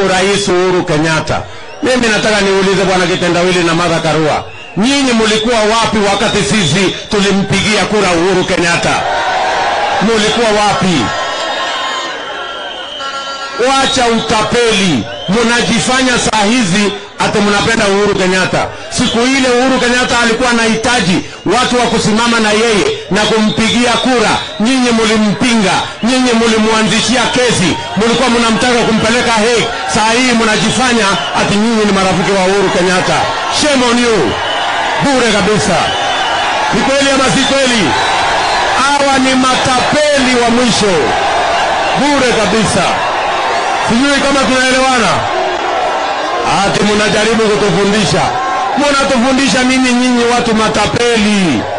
naibu rais Uhuru Kenyatta. Mimi nataka niulize bwana Kitendawili na Martha Karua, nyinyi mulikuwa wapi wakati sisi tulimpigia kura Uhuru Kenyatta? Mulikuwa wapi? Wacha utapeli, munajifanya saa hizi ati mnapenda Uhuru Kenyatta. Siku ile Uhuru Kenyatta alikuwa anahitaji watu wa kusimama na yeye na kumpigia kura, nyinyi mulimpinga, nyinyi mulimwanzishia kesi, mulikuwa mnamtaka kumpeleka Hague. Saa hii mnajifanya ati nyinyi ni marafiki wa Uhuru Kenyatta. Shame on you, bure kabisa. Ni kweli ama si kweli? Hawa ni matapeli wa mwisho, bure kabisa. Sijui kama tunaelewana. Ati mnajaribu kutufundisha, mnatufundisha nini nyinyi watu matapeli?